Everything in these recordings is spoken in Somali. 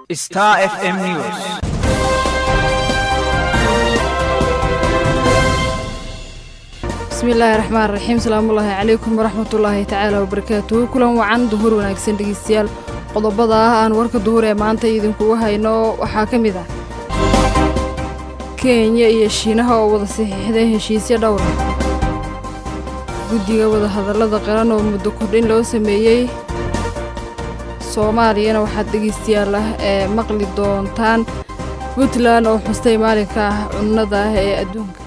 Star FM News. bismillaahi raxmaan raxiim salaamullaahi calaykum waraxmatullaahi tacaala wabarakaatuhu kulan wacan duhur wanaagsan dhegeystayaal qodobada ah aan warka duhur ee maanta idinkugu hayno waxaa ka mid ah kenya iyo shiinaha oo wada saxiixday heshiisyo dhowra guddiga wadahadallada qaran oo muddo kordhin loo sameeyey soomaaliyana waxaad dhegeystayaal ah ee maqli doontaan puntland oo xustay maalinka ah cunnada ah ee adduunka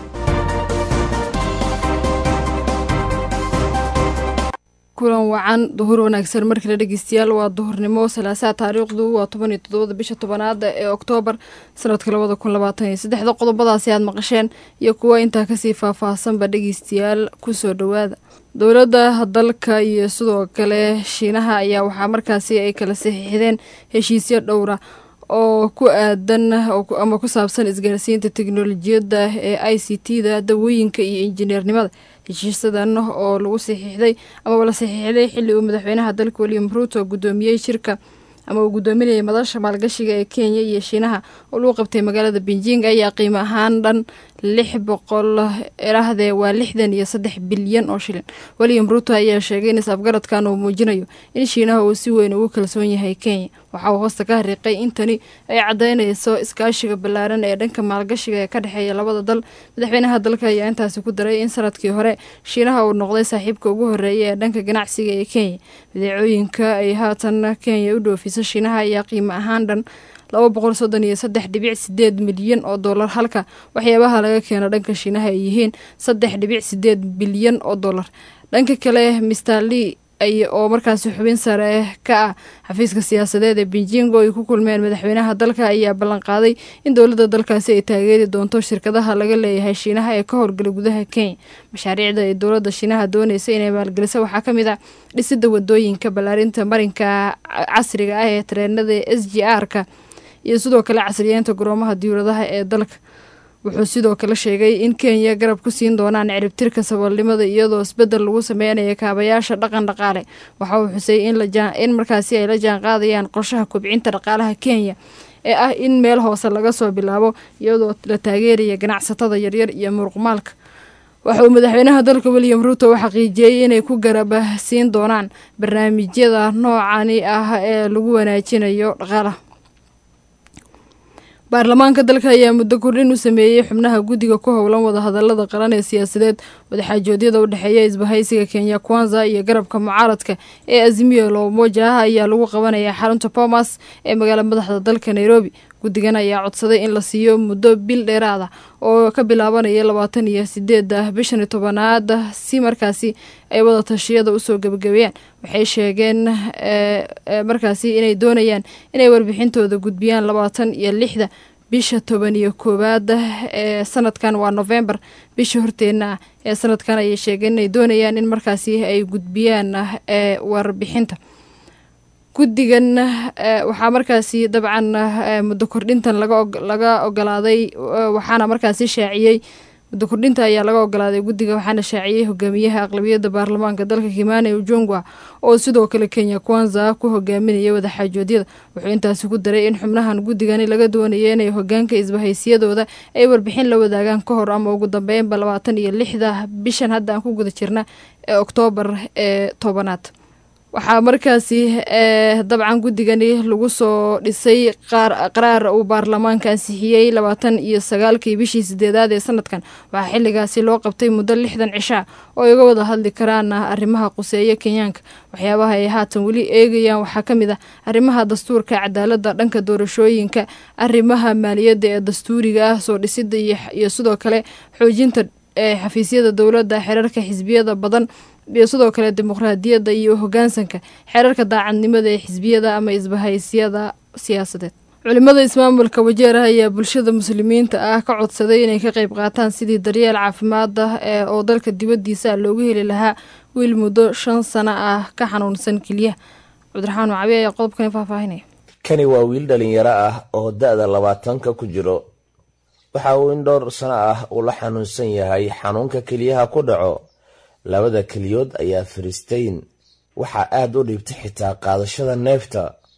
kulan wacan duhur wanaagsan markale dhegeystayaal waa duhurnimo salaasaa taariikhdu waa toban iyo toddobada bisha tobanaada ee oktoobar sanadka labada kun labaatan iyo saddexda qodobadaasi aad maqasheen iyo kuwa intaa kasii faahfaahsanba dhegeystayaal kusoo dhowaada dowladda dalka iyo sidoo kale shiinaha ayaa waxaa markaasi ay kala saxiixdeen heshiisyo dhowra oo ku aadan ama ku saabsan isgaarsiinta teknolojiyadda ee i c t da dawooyinka iyo injineernimada heshiisadan oo lagu saxiixday amaba la saxiixday xilli uu madaxweynaha dalka william ruuto guddoomiyey shirka ama uu guddoominayay madasha maalgashiga ee kenya iyo shiinaha oo lagu qabtay magaalada beijing ayaa qiimo ahaan dhan lix boqol erahdee waa lixdan iyo saddex bilyan oo shilin william ruuto ayaa sheegay in is-afgaradkan uu muujinayo in shiinaha uu si weyn ugu kalsoon yahay kenya waxa uu hoosta ka hariiqay in tani ay caddaynayso iskaashiga ballaaran ee dhanka maalgashiga ee ka dhexeeya labada dal madaxweynaha dalka ayaa intaasi ku daray in sanadkii hore shiinaha uu noqday saaxiibka ugu horreeya ee dhanka ganacsiga ee kenya badeecooyinka ay haatan kenya u dhoofiso shiinaha ayaa qiimo ahaan dhan laba boqol soddon iyo saddex dhibic sideed milyan oo dollar halka waxyaabaha laga keeno dhanka shiinaha ay yihiin saddex dhibic sideed bilyan oo dollar dhanka kale mister lee oo markaasi xubin sare ka ah xafiiska siyaasadeed ee beijing oo ay ku kulmeen madaxweynaha dalka ayaa ballanqaaday in dowladda dalkaasi ay taageeri doonto shirkadaha laga leeyahay shiinaha ee ka howlgala gudaha kenya mashaariicda ay dowladda shiinaha doonaysa inay maalgelisa waxaa ka mid ah dhisida wadooyinka ballaarinta marinka casriga ah ee tareenada s g r-ka iyo sidoo kale casriyeynta garoomaha diyuuradaha ee dalka wuxuu sidoo kale sheegay in kenya garab ku siin doonaan ciribtirka saboolnimada iyadoo isbedel lagu sameynaya kaabayaasha dhaqan dhaqaale waxa uu xusay in markaasi ay la jaan qaadayaan qorshaha kobcinta dhaqaalaha kenya ee ah in meel hoose laga soo bilaabo iyadoo la taageeraya ganacsatada yaryar iyo muruqmaalka waxa uu madaxweynaha dalka william ruuto u xaqiijiyey inay ku garab siin doonaan barnaamijyada noocani ah ee lagu wanaajinayo dhaqaalaha baarlamaanka dalka ayaa muddo kordhin u sameeyey xubnaha guddiga ku howlan wadahadalada qaran ee siyaasadeed wadaxaajoodyada u dhexeeya isbahaysiga kenya kwanza iyo garabka mucaaradka ee azimiyo loomoja ah ayaa lagu qabanayaa xarunta bomas ee magaala madaxda dalka nairobi guddigan ayaa codsaday in la siiyo muddo bil dheeraada oo ka bilaabanaya labaatan iyo sideeda bishan tobanaad si markaasi ay wada tashiyada usoo gebagabeeyaan waxay sheegeen markaasi inay doonayaan inay warbixintooda gudbiyaan labaatan iyo lixda bisha toban iyo koowaad ee sanadkan waa novembar bisha horteenna ah ee sanadkan ayay sheegeen inay doonayaan in markaasi ay gudbiyaan warbixinta guddigan waxaa markaasi dabcan muddo kordhintan laga ogolaaday waxaana markaasi shaaciyey muddo kordhinta ayaa laga ogolaaday guddiga waxaana shaaciyey hogaamiyaha aqlabiyadda baarlamaanka dalka kimane ujongwa oo sidoo kale kenya kwanza ku hogaaminaya wadaxaajoodyada wuxuu intaasi ku daray in xubnahan guddigani laga doonaya inay hogaanka isbahaysiyadooda ay warbixin la wadaagaan ka hor ama ugu dambeynba labaatan iyo lixda bishan hadda aan ku guda jirna ee oktoobar ee tobanaad waxaa markaasi dabcan guddigani lagu soo dhisay qaraar uu baarlamaanka ansixiyey labaatan iyo sagaalkii bishii sideedaad ee sanadkan waxaa xilligaasi loo qabtay muddo lixdan cishaa oo ay uga wada hadli karaan arrimaha quseeya kenyaanka waxyaabaha ay haatan weli eegayaan waxaa ka mid ah arrimaha dastuurka cadaaladda dhanka doorashooyinka arrimaha maaliyadda ee dastuuriga ah soo dhisida iyo sidoo kale xoojinta xafiisyada dowladda xerarka xisbiyada badan iyo sidoo kale dimuqraadiyadda iyo hogaansanka xeerarka daacadnimada ee xisbiyada ama isbahaysyada siyaasadeed culimada ismaamulka wajeeraha ayaa bulshada muslimiinta ah ka codsaday inay ka qayb qaataan sidii daryeel caafimaada ee oo dalka dibadiisa loogu heli lahaa wiil muddo shan sano ah ka xanuunsan keliyaha cabdiraxmaan macabi ayaa qodobkani faahfaahinaya kani waa wiil dhalinyaro ah oo da-da labaatanka ku jiro waxa uu in dhowr sano ah uu la xanuunsan yahay xanuunka keliyaha ku dhaco labada keliyood ayaa fariisteyn waxaa aad u dhiibtay xitaa qaadashada neefta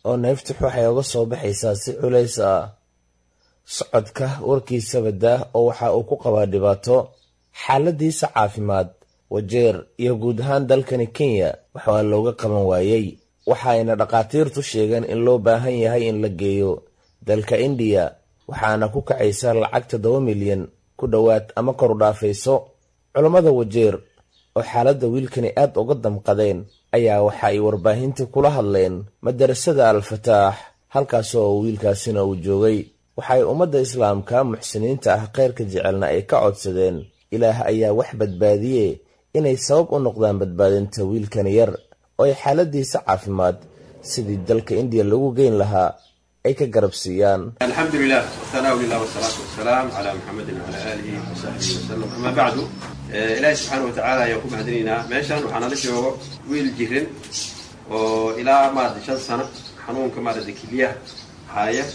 oo neeftux waxay uga soo baxaysaa si culays ah socodka warkiisaba daah oo waxa uu ku qabaa dhibaato xaaladiisa caafimaad wajeer iyo guud ahaan dalkani kenya waxaa looga qaban waayey waxaayna dhakhaatiirtu sheegeen in loo baahan yahay in la geeyo dalka indiya waxaana ku kacaysa lacag toddoba milyan ku dhowaad ama koru dhaafayso culammada wajeer oo xaaladda wiilkani aad uga damqadeen ayaa waxa ay warbaahinta kula hadleen madarasada al-fataax halkaasoo wiilkaasina uu joogay waxay ummadda islaamka muxsiniinta ah kheyrka jecelna ay ka codsadeen ilaah ayaa wax badbaadiye inay sabab u noqdaan badbaadinta wiilkan yar oo ay xaaladiisa caafimaad sidii dalka indiya lagu geyn lahaa ay ka garab siiyaan alxamdu lilah wthanaa lilah wsalaatu wasalaam cala muxamedin wcala aalihi wasaxbihi wasalam ama bacdu ilaahi subxaana watacaala ayaan ku mahadinaynaa meeshan waxaa nala joogo wiil jirin oo ilaa maarata shan sano xanuunka maarata kiliyaha haya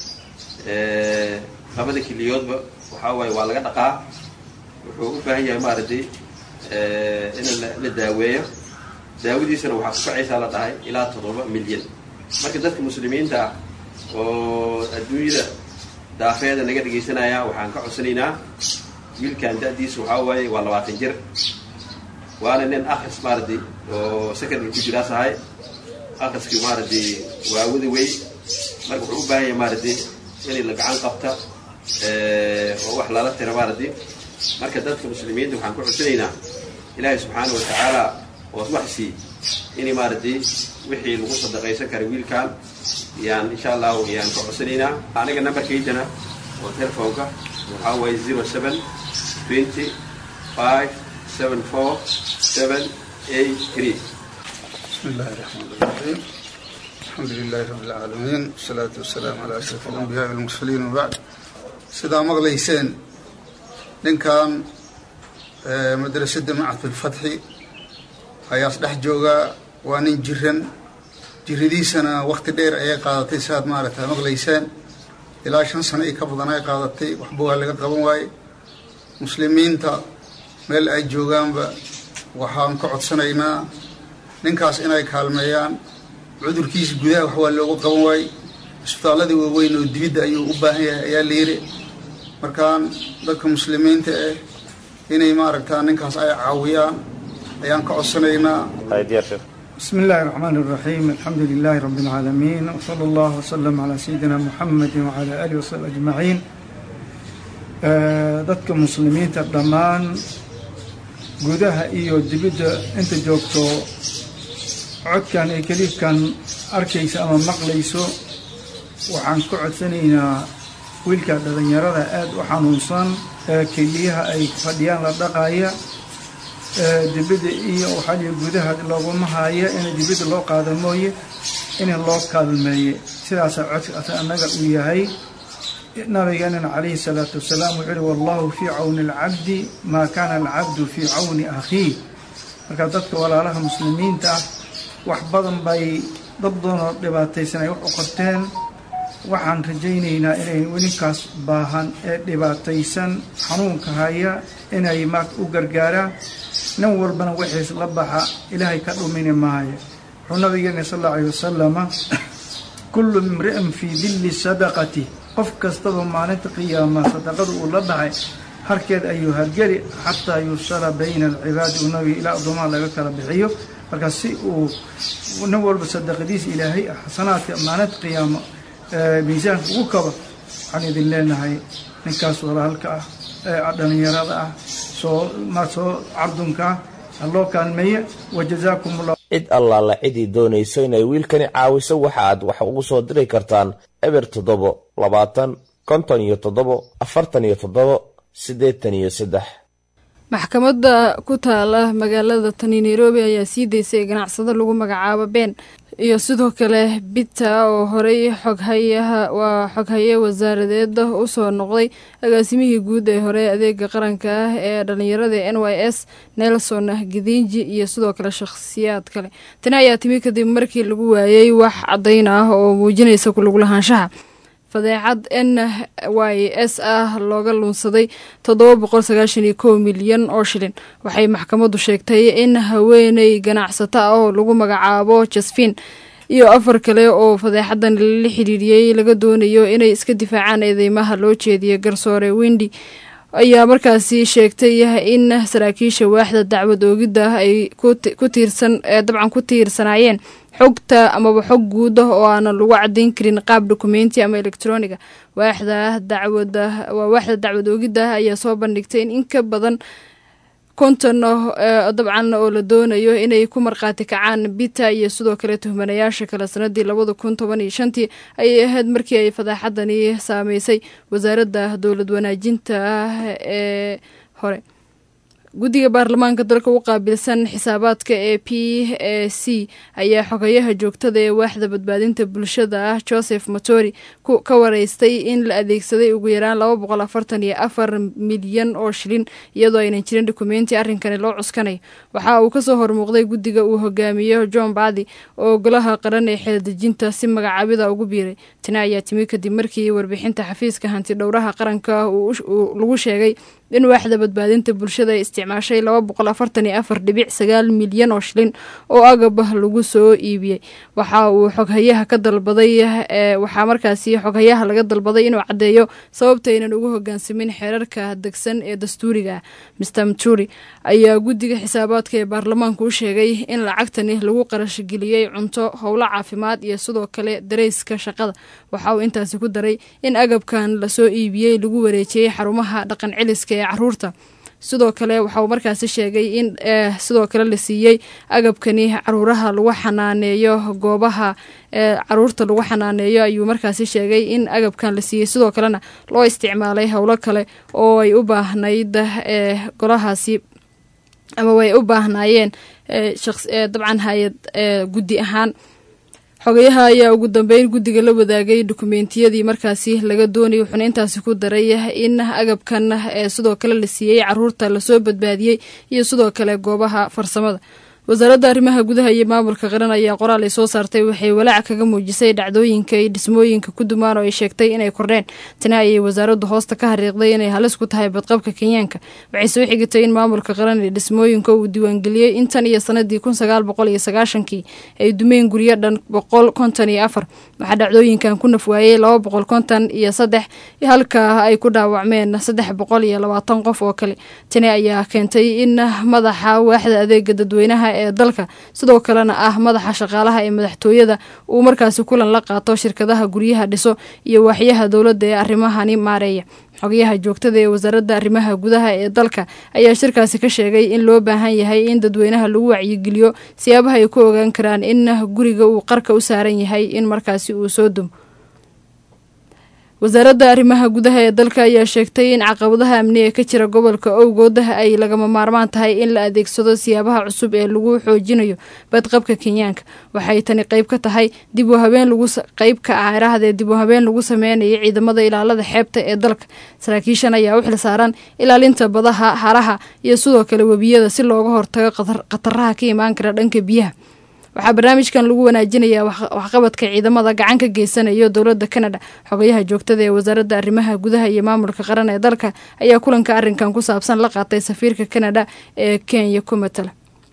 labada kiliyoodba waxaa waaye waa laga dhaqaa wuxuu u baahan yahay maaragtay in la daaweeyo daawadiisana waxaa ku kacaysaa la dhahay ilaa toddoba milyan marka dadka muslimiinta ah oo adduunyada daafeeda naga dhegaysanaya waxaan ka codsanaynaa wiilkan da-diisa waxaa waaye waa labaatan jir waana nin akris maaragtay oo secondary ku jiraas ahay akriskii maaragtay waa wada wey marka wuxuu u baahan yahay maaragtay in la gacan qabta oo wax lala tira maaragtay marka dadka muslimiinta waxaan ku codsanaynaa ilaahay subxaana wa tacaala oos wax sii in maaragtay wixii lagu sadaqaysan kara wiilkan yaan insha allahu yaan ka codsanaynaa aniga nambarkaydana oo telefoonka waxaa waaye zero seven twenty five seven four seven eight three بسم الله الرحمن الرحيم الحمد لله رب العالمين والصلاة والسلام على أشرف الأنبياء والمرسلين وبعد sidaa maqlayseen ninkan madrasada macadulfatxi ayaas dhex joogaa waa nin jiran jiradiisana wakti dheer ayay qaadatay siaad maaragta maqlayseen ilaa shan sano iyo ka badan ay qaadatay waxba waa laga qaban waaye muslimiinta meel ay joogaanba waxaan ka codsanaynaa ninkaas inay kaalmeeyaan cudurkiisa gudaha wax waa looga qaban waaye isbitaalladii waaweyn oo dibidda ayuu u baahan yahay ayaa layiri markaan dadka muslimiinta ah inay maaragtaa ninkaas ay caawiyaan ayaan ka codsanaynaa بسم الله الرحمن الرحيم الحمد لله رب العالمين وصلى الله وسلم على سيدنا محمد وعلى آله وصحبه أجمعين dadka muslimiinta dhammaan gudaha iyo dibidda inta joogto codkan iyo kaliifkan arkaysa ama maqlayso waxaan ka codsanaynaa wiilka dhalinyarada aada u xanuunsan ee keliyaha ay fadhiyaan la dhaqaya dibidda iyo waxaa gudaha looguma haya in dibidda loo qaado mooye in loo kaalmeeye sidaasaa codkaas annaga uu yahay nabigeenana calayhi salaatu wasalaam wuxuu yihi wallahu fii cawni alcabdi maa kaana alcabdu fii cawni akhiih marka dadka walaalaha muslimiinta ah wax badan bay dad badanoo dhibaataysan ay wax u qabteen waxaan rajaynaynaa inay ninkaas baahan ee dhibaataysan xanuunka haya inay maarta u gargaaraan nin walbana wixiis la baxa ilaahay ka dhumini maayo wuxuu nabigeena sal alla alayh wasalama kullu imri'in fii dilli sadaqati qof kastaba maalinta qiyaama sadaqada uu la baxay harkeed ayuu hargeli xataa yusala bayna alcibaadi uu nabiga ilaa addoomaha laga kala bixiyo marka si uu nin walba sadaqadiisa ilaahay xasanaadka maalinta qiyaamo miisaanka ugu kaba waxaan idin leenahay ninkaas walaalka ah ee dhalinyarada ah soo ma soo cardunka ah haloo kaalmeeye wajazaakum ullah cid allaala cidii doonayso inay wiilkani caawiso waxa aad wax ugu soo diri kartaan eber toddobo labaatan konton iyo toddobo afartan iyo toddobo siddeetan iyo saddex maxkamadda ku taala magaalada tani nairobi ayaa sii daysay ganacsado lagu magacaabo been iyo sidoo kale bita oo horey xoghayaha waa xoghaye wasaaradeeda usoo noqday agaasimihii guud ee hore adeega qaranka ah ee dhalinyarada n y s nelson gidinji iyo sidoo kale shakhsiyaad kale tani ayaa timi kadib markii lagu waayey wax caddayn ah oo muujinaysa kulaglahaanshaha fadeexad n y s ah looga luunsaday toddoba boqol sagaashan iyo kow milyan oo shilin waxay maxkamaddu sheegtay in haweeney ganacsato ah oo lagu magacaabo jasfin iyo afar kale oo fadeexadan lala xiriiriyey laga doonayo inay iska difaacaan eedeymaha loo jeediyay garsoore windi ayaa markaasi sheegtay in saraakiisha waaxda dacwad oogidda ay ku tiirsan dabcan ku tiirsanaayeen xogta amaba xog guud ah oo aanan lagu cadayn karin qaab dokumenti ama electroniga waaxda dacwada waa waaxda dacwad oogidda ayaa soo bandhigtay in in ka badan konton dabcan oo la doonayo inay ku markhaati kacaan bita iyo sidoo kale tuhmanayaasha kale sanadii labada kun toban iyo shantii ayay ahayd markii ay fadaaxadani saameysay wasaaradda dowlad wanaajinta ah ee hore guddiga baarlamaanka dalka u qaabilsan xisaabaadka ee p a c ayaa xogayaha joogtada ee waaxda badbaadinta bulshada ah joseph matori ka wareystay in la adeegsaday ugu yaraan laba boqol afartan iyo afar milyan oo shilin iyadoo aynan jirin dokumenti arrinkani loo cuskanayo waxa uu kasoo hormuuqday guddiga uu hogaamiyo john badi oo golaha qaran ee xeeldejinta si magacaabida ugu biiray tani ayaa timi kadib markii warbixinta xafiiska hanti dhowraha qaranka lagu sheegay in waaxda badbaadinta bulshada ay isticmaashay laba boqol afartan iyo afar dhibic sagaal milyan oo shilin oo agabah lagu soo iibiyey waxa uu xoghayaha ka dalbaday waxaa markaasi xoghayaha laga dalbaday inuu caddeeyo sababta aynan ugu hogaansamin xeerarka degsan ee dastuuriga ah mister mturi ayaa guddiga xisaabaadka ee baarlamaanku u sheegay in lacagtani lagu qarashgeliyey cunto howlo caafimaad iyo sidoo kale dareyska shaqada waxa uu intaasi ku daray in agabkan lasoo iibiyey lagu wareejiyey xarumaha dhaqan celiska ee caruurta sidoo kale waxa uu markaasi sheegay in sidoo kale la siiyey agabkani caruuraha lagu xanaaneeyo goobaha caruurta lagu xanaaneeyo ayuu markaasi sheegay in agabkan la siiyey sidoo kalena loo isticmaalay howlo kale oo ay u baahnayd golahaasi ama way u baahnaayeen dabcan hay-ad guddi ahaan xogayaha ayaa ugu dambeyn guddiga la wadaagay dokumentiyadii markaasi laga doonayay wuxuuna intaasi ku daray in agabkan sidoo kale la siiyey caruurta lasoo badbaadiyey iyo sidoo kale goobaha farsamada wasaaradda arrimaha gudaha iyo maamulka qaran ayaa qoraal ay soo saartay waxay walaac kaga muujisay dhacdooyinka iyo dhismooyinka ku dumaan oo ay sheegtay inay kordheen tani ayay wasaaraddu hoosta ka xariiqday inay halis ku tahay badqabka kenyaanka waxay soo xigitay in maamulka qaran ee dhismooyinka uu diiwaangeliyey intan iyo sanadii kun sagaal boqol iyo sagaashankii ay dumeen guryo dhan boqol konton iyo afar waxaa dhacdooyinkan ku nafwaayey laba boqol konton iyo saddex halka ay ku dhaawacmeen saddex boqol iyo labaatan qof oo kale tani ayaa keentay in madaxa waaxda adeega dadweynaha ee dalka sidoo kalena ah madaxa shaqaalaha ee madaxtooyada uu markaasi kulan la qaato shirkadaha guryaha dhiso iyo waaxyaha dowladda ee arrimahani maareeya xogayaha joogtada ee wasaaradda arrimaha gudaha ee dalka ayaa shirkaasi ka sheegay in loo baahan yahay in dadweynaha lagu wacyigeliyo siyaabaha ay ku ogaan karaan in guriga uu qarka u saaran yahay in markaasi uu soo dumo wasaaradda arrimaha gudaha ee dalka ayaa sheegtay in caqabadaha amni ee ka jira gobolka owgood ay lagama maarmaan tahay in la adeegsado siyaabaha cusub ee lagu xoojinayo badqabka kenyaanka waxay tani qayb ka tahay dib u habeen lagu qayb ka ah irahdee dib u habeen lagu sameynaya ciidamada ilaalada xeebta ee dalka saraakiishan ayaa u xil saaran ilaalinta badaha haraha iyo sidoo kale webiyada si looga hortago khataraha ka imaan kara dhanka biyaha waxaa barnaamijkan lagu wanaajinayaa waxqabadka ciidamada gacan ka geysanayo dowladda canada xogayaha joogtada ee wasaaradda arrimaha gudaha iyo maamulka qaran ee dalka ayaa kulanka arrinkan ku saabsan la qaatay safiirka canada ee kenya ku matala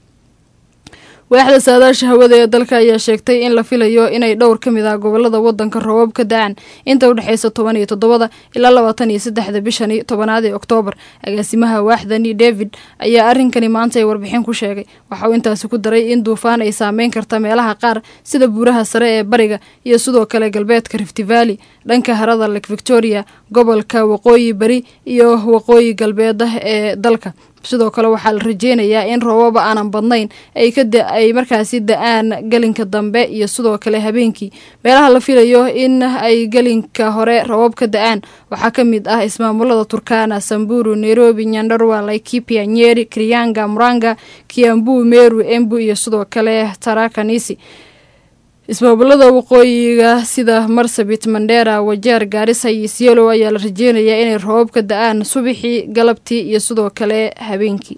waaxda saadaasha hawada ee dalka ayaa sheegtay in la filayo inay dhowr ka mid ah gobolada wadanka roobab ka da-aan inta udhexeysa toban iyo toddobada ilaa labaatan iyo saddexda bishani tobanaad ee oktoobar agaasimaha waaxdani david ayaa arrinkani maanta ay warbixin ku sheegay waxa uu intaasi ku daray in duufaan ay saameyn karta meelaha qaar sida buuraha sare ee bariga iyo sidoo kale galbeedka rift valley dhanka harada lake victoria gobolka waqooyi bari iyo waqooyi galbeeda ee dalka sidoo kale waxaa la rajeynayaa in roobaba aanan badnayn ay markaasi da-aan gelinka dambe iyo sidoo kale habeenkii meelaha la filayo in ay gelinka hore roobab ka da-aan waxaa ka mid ah ismaamulada turkana samburu nairobi nyandarwa laikipia nyeri krianga muranga kiambu meru embu iyo sidoo kale tarakanisi ismaamulada waqooyiga sida marsabit mandera wajeer gaarisa iyo sielow ayaa la rajeynayaa inay roobab ka da-aan subaxii galabtii iyo sidoo kale habeenkii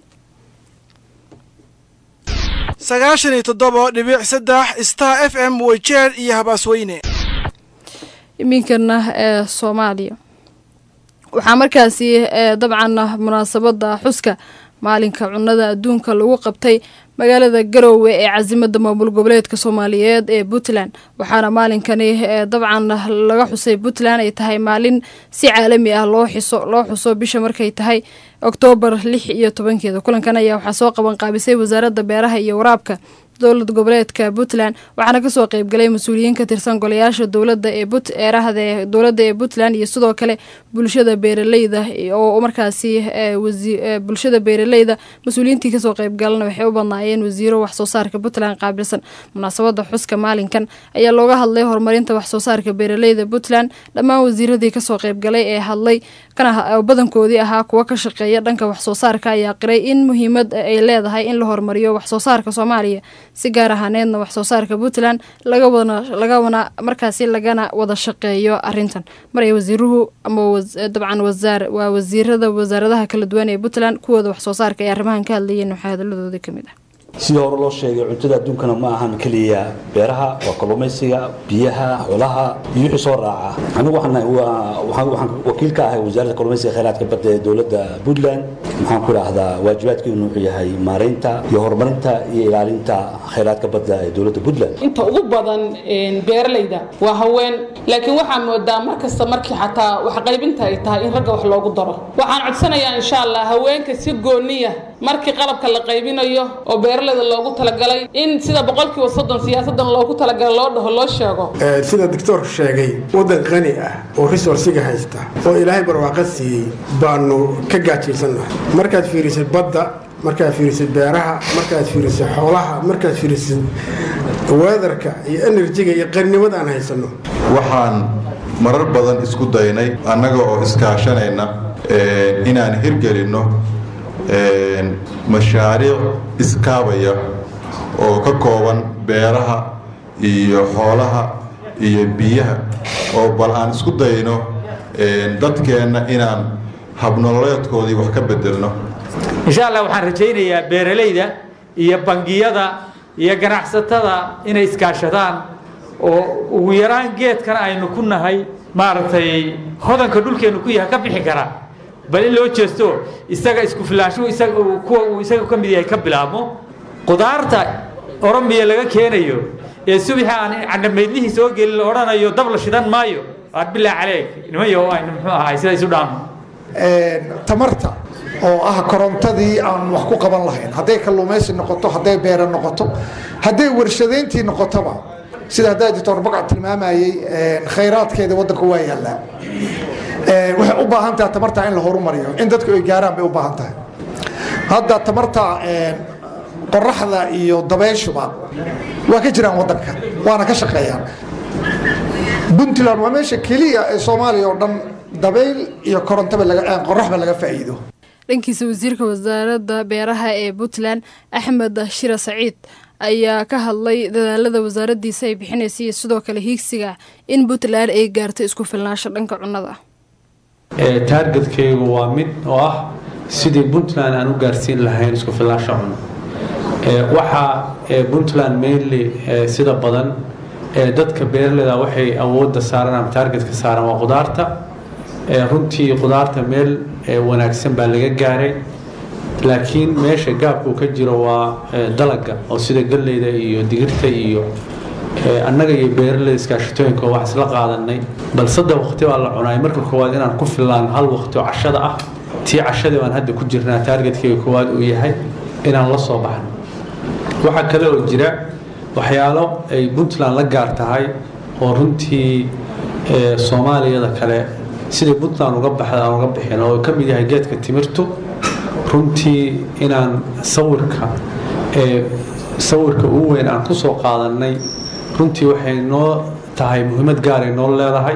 sagaashan iyo toddoba dhibic saddex star f m wajeer iyo habaasweyne iminkana ee soomaaliya waxaa markaasi dabcan munaasabada xuska maalinka cunada adduunka lagu qabtay magaalada garowe ee casimada maamul goboleedka soomaaliyeed ee puntland waxaana maalinkani dabcan laga xusay puntland ay tahay maalin si caalami ah loo xiso loo xuso bisha markay tahay oktoobar lix iyo tobankeeda kulankan ayaa waxaa soo qaban qaabisay wasaaradda beeraha iyo waraabka dowlad goboleedka puntland waxaana kasoo qeybgalay mas-uuliyiin ka tirsan golayaasha dowlada ee eerahda dowladda ee puntland iyo sidoo kale bulshada beeraleyda oo markaasi bulshada beeraleyda mas-uuliyiintii kasoo qeybgalana waxay u badnaayeen wasiiro waxsoo saarka puntland qaabilsan munaasabada xuska maalinkan ayaa looga hadlay horumarinta waxsoo saarka beeraleyda puntland dhammaan wasiiradii kasoo qeybgalay ee hadlay badankoodii ahaa kuwa ka shaqeeya dhanka waxsoo saarka ayaa qiray in muhiimad ay leedahay in la horumariyo waxsoo saarka soomaaliya si gaar ahaaneedna waxsoo saarka puntland lagana markaasi lagana wada shaqeeyo arintan maray wasiiruhu ama dabcan waa wasiirada wasaaradaha kala duwan ee puntland kuwooda waxsoo saarka ay arrimahan ka hadlayeen waxaa hadaladoodii kamid ah sidii hore loo sheegay cuntada adduunkana ma ahan keliya beeraha waa kalluumaysiga biyaha xoolaha iyo wixii soo raaca anigu waxaan wakiil ka ahay wasaaradda kalluumaysiga khayraadka badda ee dowladda puntland maxaan ku idhaahdaa waajibaadkeenu wuxuu yahay maaraynta iyo horumarinta iyo ilaalinta khayraadka badda ee dowladda puntland inta ugu badan beeralayda waa haween laakiin waxaa moodaa mar kasta markii xataa waxqaybinta ay tahay in ragga wax loogu daro waxaan codsanayaa insha allah haweenka si gooniya markii qalabka la qaybinayo oo beeraleyda loogu talagalay in sida boqolkiiba soddon siyaasadan loogu talagalay loo dhaho loo sheego sida doctoorku sheegay waddan qani ah oo resourciga haysta oo ilaahay barwaaqo siiyey baanu ka gaajaysannahay markaad fiirisid badda markaad fiirisid beeraha markaad fiirisid xoolaha markaad fiirisid weedarka iyo enerjiga iyo qarnimada aan haysanno waxaan marar badan isku daynay annaga oo iskaashanayna inaan hirgelinno mashaariic iskaabaya oo ka kooban beeraha iyo xoolaha iyo biyaha oo bal aan isku dayno dadkeenna inaan habnololeedkoodii wax ka bedelno insha allah waxaan rajaynayaa beeralayda iyo bangiyada iyo ganacsatada inay iskaashadaan oo ugu yaraan geedkana aynu ku nahay maaragtay hodanka dhulkeennu ku yahay ka bixi karaa bal in loo jeesto isaga isku filaanshuhu isaga kuwa uu isaga ka mid yahay ka bilaabmo qudaarta oromiya laga keenayo ee subixi aan candhamaydlihii soo gelin la odhanayo dab la shidan maayo aad bilaa caleeg nimayo aynu muxuu ahay sida isu dhaamo tamarta oo ah korontadii aan wax ku qaban lahayn hadday kalluumaysi noqoto hadday beera noqoto hadday warshadayntii noqotoba sida haddaa doctor bagac tilmaamayey khayraadkeeda waddanka waa yaallaa waxay u baahan tahay tamarta in la horumariyo in dadku ay gaaraan bay u baahan tahay hadda tamarta qoraxda iyo dabeyshuba waa ka jiraan waddanka waana ka shaqeeyaan puntland waa meesha keliya ee soomaaliya oo dhan dabeyl iyo korontaba qoraxba laga faa'iido dhankiisa wasiirka wasaaradda beeraha ee puntland axmed shira saciid ayaa ka hadlay dadaalada wasaaraddiisa ay bixinaysa iyo sidoo kale hiigsiga in puntland ay gaarto isku filnaansho dhanka cunnada taargetkaygu waa mid oo ah sidii puntland aan u gaarsiin lahayn isku filnaansho cunno waxaa puntland mainly sida badan dadka beeraleyda waxay awoodda saaran ama taargetka saaran waa qudaarta runtii qudaarta meel wanaagsan baa laga gaaray laakiin meesha gaabkuu ka jiro waa dalaga oo sida galleyda iyo digirta iyo annaga iyo beeraleyda iskaashatooyinka wax isla qaadanay bal saddex waqti baa la cunaay marka koowaad inaan ku fillaan hal waqti oo cashada ah tii cashadii baan hadda ku jirnaa taargetkayga koowaad uu yahay inaan la soo baxno waxaa kale oo jira waxyaalo ay puntland la gaar tahay oo runtii soomaaliyada kale sidai puntland uga baxda aan uga bixin oo ka mid yahay geedka timirtu runtii inaan sawirka sawirka ugu weyn aan ku soo qaadanay runtii waxay noo tahay muhiimad gaaray noo leedahay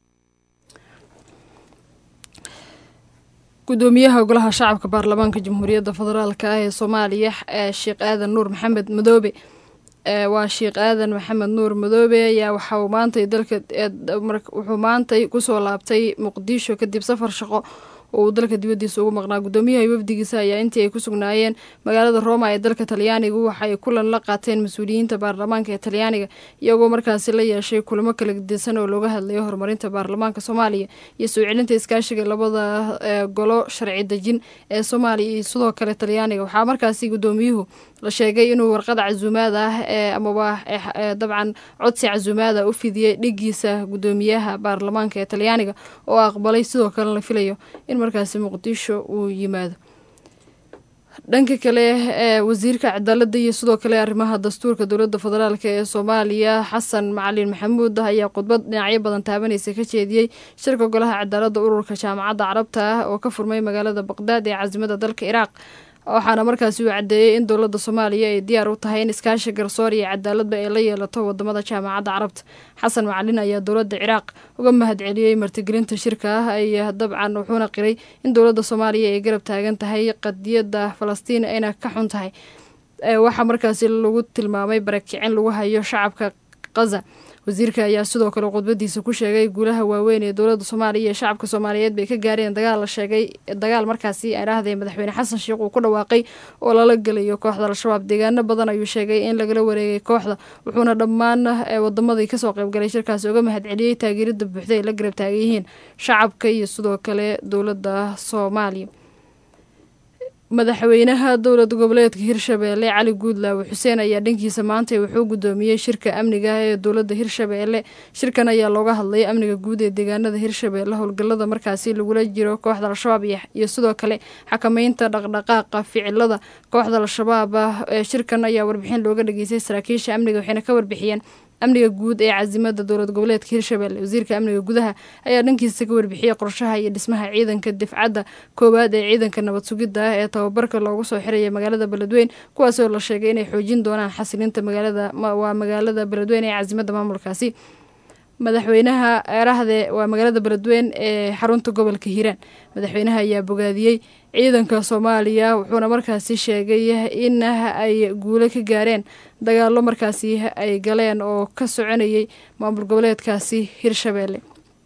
gudoomiyaha golaha shacabka baarlamaanka jamhuuriyadda federaalk ah ee soomaaliya sheekh aadan nuur maxamed madoobe waa sheekh aadan maxamed nuur madoobe ayaa waxa uu maantay dalka wuxuu maantay kusoo laabtay muqdisho kadib safar shaqo oo uu dalka dibaddiisa ugu maqnaa guddoomiyaha iyo wafdigiisa ayaa intii ay ku sugnaayeen magaalada roma ee dalka talyaanigu waxay kulan la qaateen mas-uuliyiinta baarlamaanka ee talyaaniga iyagoo markaasi la yeeshay kulamo kala gedisan oo looga hadlayo horumarinta baarlamaanka soomaaliya iyo soo celinta iskaashiga labada golo sharci dejin ee soomaaliya iyo sidoo kale talyaaniga waxaa markaasi guddoomiyuhu la sheegay inuu warqada casuumaad ah ee amaba dabcan codsi casuumaada u fidiyey dhigiisa guddoomiyaha baarlamaanka ee talyaaniga oo aqbalay sidoo kale la filayo in markaasi muqdisho uu yimaado dhanka kale ee wasiirka cadaaladda iyo sidoo kale arrimaha dastuurka dowladda federaalk ee soomaaliya xasan macalin maxamuud ayaa khudbad dhinacyo badan taabanaysa ka jeediyey shirka golaha cadaaladda ururka jaamacadda carabta ah oo ka furmay magaalada baqdaad ee caasimada dalka iraaq waxaana markaasi uu caddeeyey in dowladda soomaaliya ay diyaar u tahay in iskaashi garsoor iyo cadaaladba ay la yeelato wadamada jaamacadda carabta xasan macalin ayaa dowladda ciraaq uga mahad celiyey martigelinta shirka ah ay dabcan wuxuuna qiray in dowladda soomaaliya ay garab taagan tahay qadiyadda falastiin ayna ka xun tahay waxaa markaasi lagu tilmaamay barakicin lagu hayo shacabka kaza wasiirka ayaa sidoo kale khudbadiisa ku sheegay guulaha waaweyn ee dowladda soomaaliya iyo shacabka soomaaliyeed bay ka gaareen dagaal la sheegay dagaal markaasi ay dhaahdeen madaxweyne xasan sheekh uu ku dhawaaqay oo lala gelayo kooxda al-shabaab deegaano badan ayuu sheegay in lagala wareegay kooxda wuxuuna dhammaan wadamadii kasoo qaybgalay shirkaasi uga mahad celiyey taageerada buuxda ay la garab taagan yihiin shacabka iyo sidoo kale dowladda soomaaliya madaxweynaha dowlad goboleedka hirshabeelle cali guudlaawe xuseen ayaa dhankiisa maanta wuxuu guddoomiyey shirka amniga ah ee dowladda hirshabeelle shirkan ayaa looga hadlay amniga guud ee deegaanada hirshabeelle howlgallada markaasi lagula jiro kooxda al-shabaab iyo sidoo kale xakameynta dhaqdhaqaaqa ficilada kooxda al-shabaab ee shirkan ayaa warbixin looga dhageystay saraakiisha amniga waxayna ka warbixiyeen amniga guud ee caasimada dowlad goboleedka hirshabelle wasiirka amniga gudaha ayaa dhankiisa ka warbixiyey qorshaha iyo dhismaha ciidanka difcadda koowaad ee ciidanka nabad sugidda ah ee tababarka loogu soo xiraya magaalada beledweyn kuwaasoo la sheegay inay xoojin doonaan xasilinta magaalada waa magaalada beledweyn ee caasimada maamulkaasi madaxweynaha eerahde waa magaalada beledweyn ee xarunta gobolka hiiraan madaxweynaha ayaa bogaadiyey ciidanka soomaaliya wuxuuna markaasi sheegay in ay guulo ka gaareen dagaallo markaasi ay galeen oo ka soconayay maamul goboleedkaasi hirshabeelle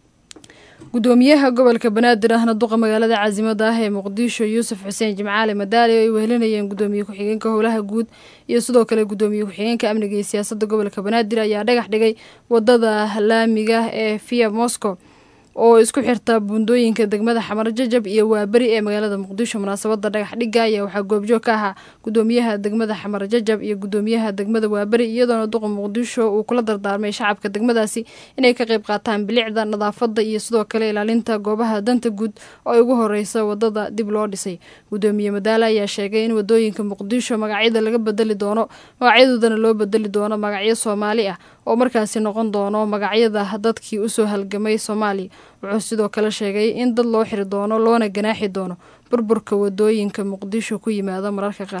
gudoomiyaha gobolka banaadir ahna duqa magaalada caasimada ah ee muqdisho yuusuf xuseen jimcaale madaali oo ay wehelinayeen gudoomiye ku-xigeenka howlaha guud iyo sidoo kale gudoomiye ku-xigeenka amniga iyo siyaasadda gobolka banaadir ayaa dhagax dhigay wadada laamiga ee via moscow oo isku xirta buundooyinka degmada xamar jajab iyo waaberi ee magaalada muqdisho munaasabada dhagax dhigga ayaa waxaa goobjoog ka ahaa gudoomiyaha degmada xamar jajab iyo gudoomiyaha degmada waaberi iyadoona duqa muqdisho uu kula dardaarmay shacabka degmadaasi inay ka qayb qaataan bilicda nadaafada iyo sidoo kale ilaalinta goobaha danta guud oo ay ugu horeysa wadada dib loo dhisay gudoomiye madaale ayaa sheegay in wadooyinka muqdisho magacyada laga bedeli doono magacyadoodana loo bedeli doono magacyo soomaali ah oo markaasi noqon doono magacyada dadkii usoo halgamay soomaaliya wuxuu sidoo kale sheegay in dad loo xiri doono loona ganaaxi doono burburka wadooyinka muqdisho ku yimaada mararka qaar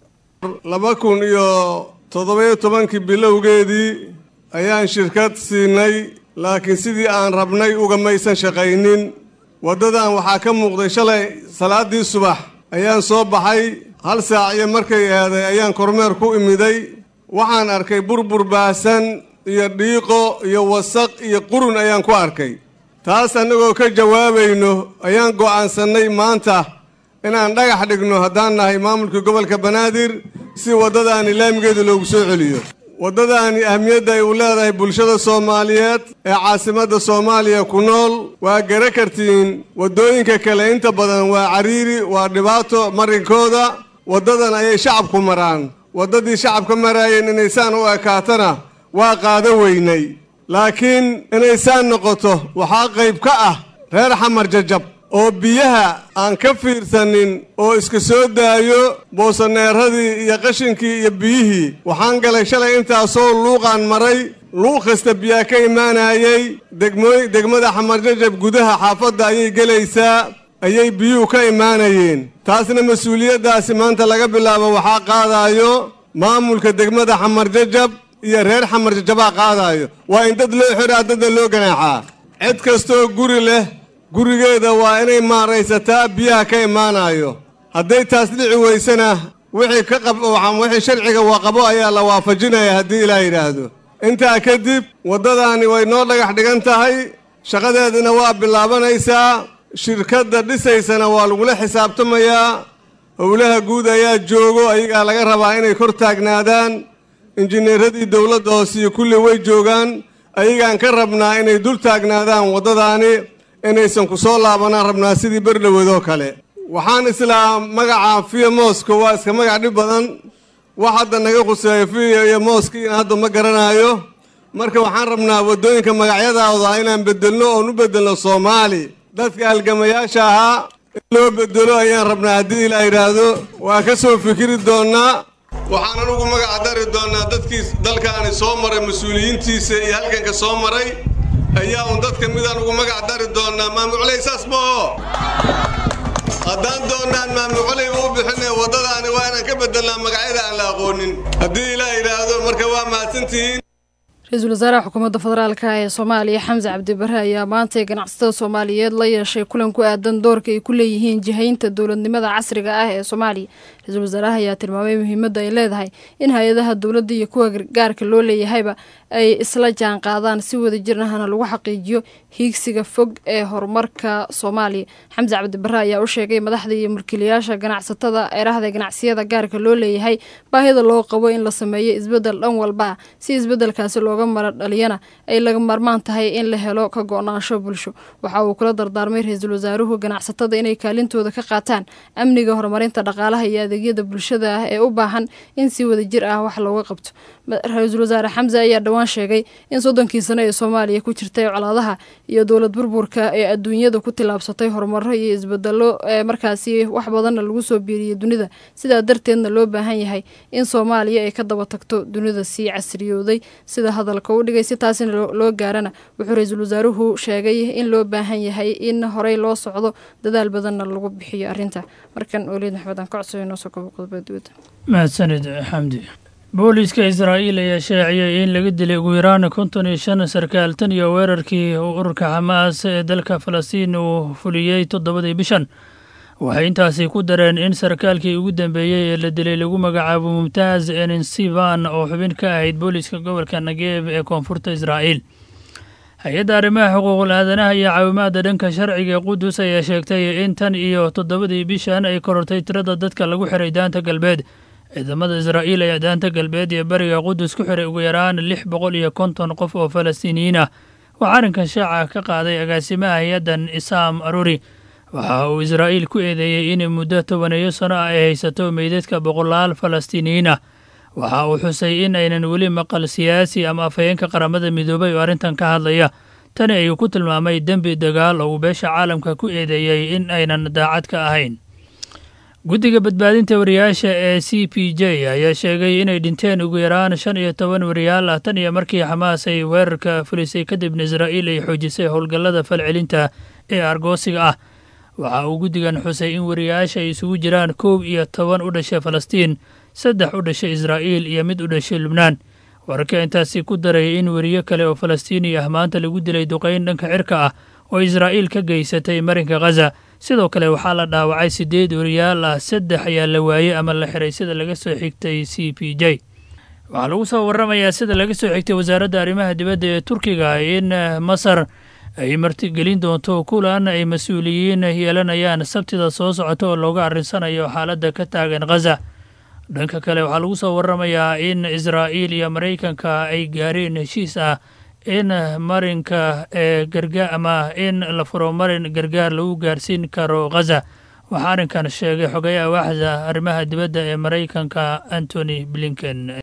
laba kun iyo toddobiyo tobankii bilowgeedii ayaan shirkad siinay laakiin sidii aan rabnay ugamaysan shaqaynin waddadan waxaa ka muuqday shalay salaaddii subax ayaan soo baxay hal saac iyo markay eeday ayaan kormeer ku imiday waxaan arkay burbur baahsan iyo dhiiqo iyo wasaq iyo qurun ayaan ku arkay taas annagoo ka jawaabayno ayaan go'aansannay maanta inaan dhagax dhigno haddaan nahay maamulkii gobolka banaadir si waddadaani laamigeeda loogu soo celiyo waddadaani ahmiyadda ay u leedahay bulshada soomaaliyeed ee caasimadda soomaaliya ku nool waa gara kartiin waddooyinka kale inta badan waa cariiri waa dhibaato marinkooda waddadan ayay shacabku maraan waddadii shacabka maraayeen inaysaan u ekaatana waa qaado weynay laakiin inaysaan noqoto waxaa qayb ka ah reer xamar jajab oo biyaha aan ka fiirsanin oo iska soo daayo boosaneeradii iyo qashinkii iyo biyihii waxaan galay shalay intaasoo luuqaan maray luuq kasta biyaa ka imaanayay degmooy degmada xamar jajab gudaha xaafadda ayay gelaysaa ayay biyuhu ka imaanayeen taasna mas-uuliyaddaasi maanta laga bilaabo waxaa qaadaayo maamulka degmada xamar jajab iyo reer xamar jajabaa qaadaayo waa in dad loo xiraa dadna loo ganaaxaa cid kastoo guri leh gurigeeda waa inay maaraysataa biyaha ka imaanayo hadday taas dhici weysana wixii ka qab wixii sharciga waqabo ayaa la waafajinaya haddii ilaa yidhaahdo intaa kadib waddadaani way noo dhagax dhigan tahay shaqadeedina waa bilaabanaysaa shirkadda dhisaysana waa lagula xisaabtamayaa howlaha guud ayaa joogo ayagaa laga rabaa inay kor taagnaadaan injineeradii dowladda hoose iyo kulli way joogaan ayagaan ka rabnaa inay dul taagnaadaan waddadaani inaysan ku soo laabanaan rabnaa sidii berdhoweedoo kale waxaan islaa magaca fiya mooska waa iska magac dhib badan wax hadda naga khuseeyo fiya iyo mooskiina hadda ma garanaayo marka waxaan rabnaa waddooyinka magacyadooda inaan bedelno oon u bedelno soomaali dadka halgamayaasha ahaa in loo bedelo ayaan rabnaa haddii ilaa yidhaahdo waa ka soo fikiri doonnaa waxaan anugu magaca dari doonnaa dadkii dalkaani soo maray mas-uuliyiintiisa iyo halganka soo maray ayaa un dadka midaan ugu magac dari doonnaa maamuculey saas maho haddaan doonnaan maamuculey uu bixine waddadaani waa inaan ka bedelnaa magacyada aan la aqoonin haddii ilaa yidhaahdo marka waa mahadsantihiin ra-iisul wasaaraha xukuumadda federaalka ee soomaaliya xamse cabdibare ayaa maantay ganacsatada soomaaliyeed la yeeshay kulan ku aadan doorka ay ku leeyihiin jihaynta dowladnimada casriga ah ee soomaaliya ra-iisul wasaaraha ayaa tilmaamay muhiimadda ay leedahay in hay-adaha dowladda iyo kuwa gaarka loo leeyahayba ay isla jaan qaadaan si wada jirnahana lagu xaqiijiyo hiigsiga fog ee horumarka soomaaliya xamse cabdibare ayaa u sheegay madaxda iyo mulkiilayaasha ganacsatada eerahda ganacsiyada gaarka loo leeyahay baahida loo qabo in la sameeyo isbedel dhan walba ah si isbedelkaasi looga mara dhaliyana ay laga maarmaan tahay in la helo ka go-naansho bulsho waxa uu kula dardaarmay ra-iisul wasaaruhu ganacsatada inay kaalintooda ka qaataan amniga horumarinta dhaqaalaha iyo adeegyada bulshada ah ee u baahan in si wada jir ah wax looga qabto ra-iisul wasaare xamse ayaa dhowaan sheegay in soddonkii sano ee soomaaliya ku jirtay colaadaha iyo dowlad burburka ee adduunyada ku tillaabsatay horumaro iyo isbedelo ee markaasi wax badanna lagu soo biiriyey dunida sidaa darteedna loo baahan yahay in soomaaliya ay ka daba tagto dunida sii casriyooday sida hadalka u dhigay si taasina loo gaarana wuxuu ra-iisul wasaaruhu sheegay in loo baahan yahay in horey loo socdo dadaal badanna lagu bixiyo arrinta markan oliid maxmed aan ka codsayo noo soo kobo qodobada dibadda mahadsanid xamdi booliiska israa'iil ayaa shaaciyay in laga dilay ugu yaraan konton iyo shan sarkaal tan iyo weerarkii ururka xamaas ee dalka falastiin uu fuliyey toddobadii bishan waxay intaasi ku dareen in sarkaalkii ugu dambeeyey ee la dilay lagu magacaabo mumtaaz enensivan oo xubin ka ahayd booliiska gobolka nageeb ee koonfurta israa'iil hay-adda arrimaha xuquuqul aadanaha iyo caawimaadda dhanka sharciga ee qudus ayaa sheegtay in tan iyo toddobadii bishan ay korortay tirada dadka lagu xiray daanta galbeed ciidamada israa'iil ayaa daanta galbeed iyo bariga qudus ku xiray ugu yaraan lix boqol iyo konton qof oo falastiiniyiin ah waxaa arrinkan shaaca ka qaaday agaasimaha hay-addan isaam aruri waxa uu israa'iil ku eedeeyey in muddo tobaneeyo sano ah ay haysato meydadka boqolaal falastiiniyiin ah waxa uu xusay in aynan weli maqal siyaasi ama afhayeenka qaramada midoobay oo arrintan ka hadlaya tani ayuu ku tilmaamay dembi dagaal oo uu beesha caalamka ku eedeeyey in aynan daacad ka ahayn guddiga badbaadinta wariyaasha ee c p j ayaa sheegay inay dhinteen ugu yaraan shan iyo toban wariyaal ah tan iyo markii xamaas ay weerarka fulisay kadibna israa'iil ay xoojisay howlgallada falcelinta ee argoosiga ah waxa uu guddigan xusay in wariyaasha ay isugu jiraan koob iyo toban u dhashay falastiin saddex u dhashay israa'iil iyo mid u dhashay lubnaan wararka intaasi ku daraya in weriyo kale oo falastiini ah maanta lagu dilay duqayn dhanka cirka ah oo israa'iil ka geysatay marinka khaza sidoo kale waxaa la dhaawacay siddeed wariyaal ah saddex ayaa la waayey ama la xiray sida laga soo xigtay c p j waxaa lagu soo warramayaa sida laga soo xigtay wasaaradda arrimaha dibadda ee turkiga in masar ay martigelin doonto kulan ay mas-uuliyiin yeelanayaan sabtida soo socota oo looga arrinsanayo xaaladda ka taagan khaza dhanka kale waxaa lagu soo warramayaa in israa'iil iyo maraykanka ay gaareen heshiis ah in marinka ee gargaar ama in la furo marin gargaar lagu gaarsiin karo khaza waxaa arrinkan sheegay xogayaha waaxda arrimaha dibadda ee maraykanka antony blinken